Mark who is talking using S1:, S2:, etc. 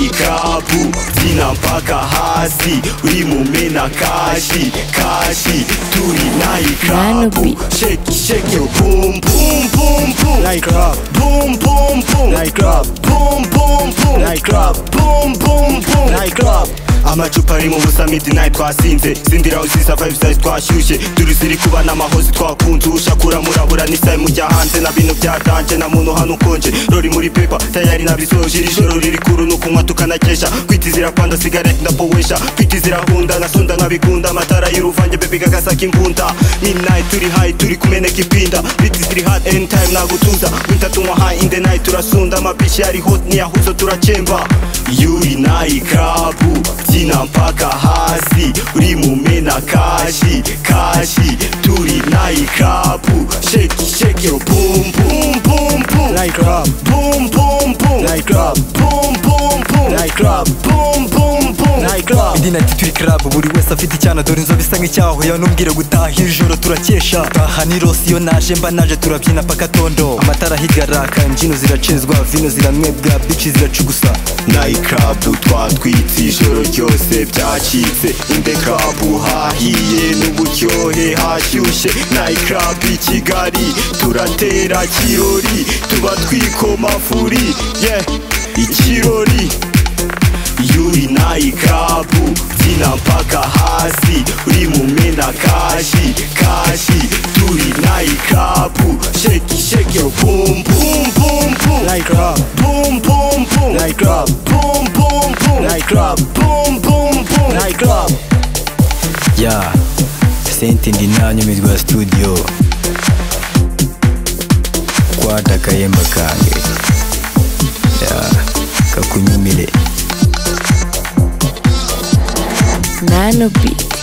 S1: ikapu zina mpaka hasi uri mumena kashi kashi turi na ikapu
S2: Nanobi.
S1: shake shake yo boom boom boom boom
S3: Like rap.
S1: boom boom boom
S3: Like rap.
S1: boom boom boom
S3: Like rap.
S1: boom boom boom
S3: Like rap.
S1: amacupa ari mu busa midnight twasinze sindira usisa vibes size twashyushye turi ziri kuba n'amahozi twakunze ushakura murabura n'isayi mujya hanze na bintu byatanje na muntu hano ukonje rori muri pepa tayari nabisoje iri joro riri kuru ni ukunywa tukanakesha kwitizira panda sigareti ndapowesha kwitizira hunda na sonda nkabikunda amatara y'uruvange bebe gagasaka imbunda midnight turi high turi kumeneka ipinda biti ziri hot any time nagutuza winter tunywa high in the night turasunda amabishi ari hot niyahuzo turachemba yuri na ikapu tina mpaka hasi uri mumena kashi kashi turi na ikapu shake shake yo boom boom boom boom
S3: Like rap.
S1: boom boom boom
S3: Like rap.
S1: boom boom boom
S3: Like rap.
S1: boom boom boom
S3: Like rap.
S4: Idina ati turi club buri wese afite icyana dore inzobe isa nk'icyaho yanumbwira gutaha ijoro turakesha taha ni rosi iyo naje mba naje turabyina paka tondo amatara ahigaraka imbyino ziracezwa vino ziranywebwa bici ziracugusa
S1: nayikabu twatwitse ijoro ryose byacitse indekabu hahiye n'uburyohe hashyushye nayikabu i kigali turatera kirori tuba twikomafuri ye ikirori yuri nayikabu zina mpaka hasi uri mumena kashi kashi turi nayikabu sheki sheki boom boom boom boom
S3: Like rap.
S1: boom boom boom
S3: Like rap.
S1: boom boom boom
S3: Like rap.
S1: boom boom boom
S3: Like rap.
S4: ya senti ndi nanyumirwa ya studio kwatakayemba kange ya kakunyumire
S2: Nano Beat.